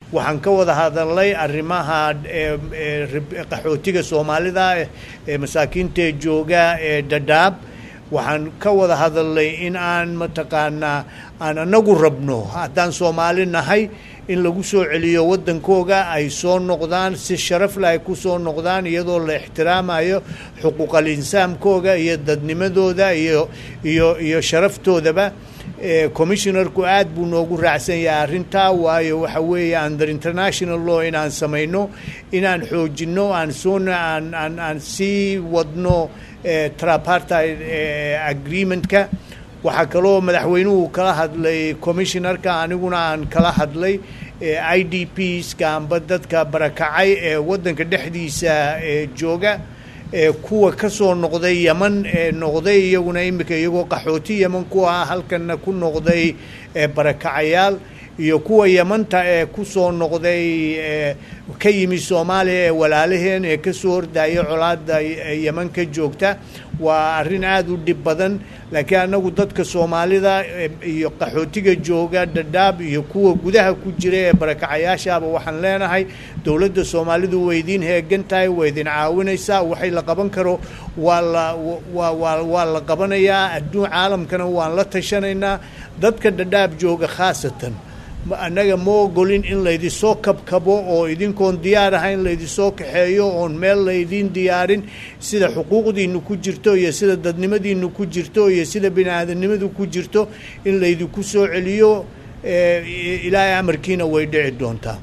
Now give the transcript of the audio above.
waxaan ka wada hadalnay arrimaha qaxootiga soomaalida ee masaakiinta jooga ee dhadhaab waxaan ka wada hadalnay in aan mataqaanaa aan anagu rabno haddaan soomaali nahay in lagu soo celiyo waddankooga ay soo noqdaan si sharafle ay ku soo noqdaan iyadoo la ixtiraamayo xuquuqal insaamkooga iyo dadnimadooda iyo iyo iyo sharaftoodaba commissionarku aad buu noogu raacsan yahay arrintaa waayo waxa weeye under international law inaan samayno inaan xoojinno aan soona aan aan aan sii wadno trapartide agreementka waxaa kaloo madaxweynuhu kala hadlay commissionarka aniguna aan kala hadlay i d pska amba dadka barakacay ee waddanka dhexdiisa jooga kuwa ka soo noqday yeman ee noqday iyaguna imika iyagoo qaxooti yeman ku ah halkana ku noqday barakacayaal iyo kuwa yemanta ee ku soo noqday ka yimi soomaaliya ee walaalaheen ee ka soo hordaya colaada yeman ka joogta waa arrin aada u dhib badan laakiin annagu dadka soomaalida iyo qaxootiga jooga dhadhaab iyo kuwa gudaha ku jira ee barakacayaashaaba waxaan leenahay dowladda soomaalidu way idiin heegan tahay way idin caawinaysaa waxay la qaban karo waa la waa waa waa la qabanayaa adduun caalamkana waan la tashanaynaa dadka dhadhaab jooga khaasatan annaga ma ogolin in laydisoo kabkabo oo idinkoon diyaar ahayn laydisoo kaxeeyo oon meel laydiin diyaarin sida xuquuqdiinu ku jirto iyo sida dadnimadiinu ku jirto iyo sida bini aadamnimadu ku jirto in laydinku soo celiyo ilaahay amarkiina way dhici doontaa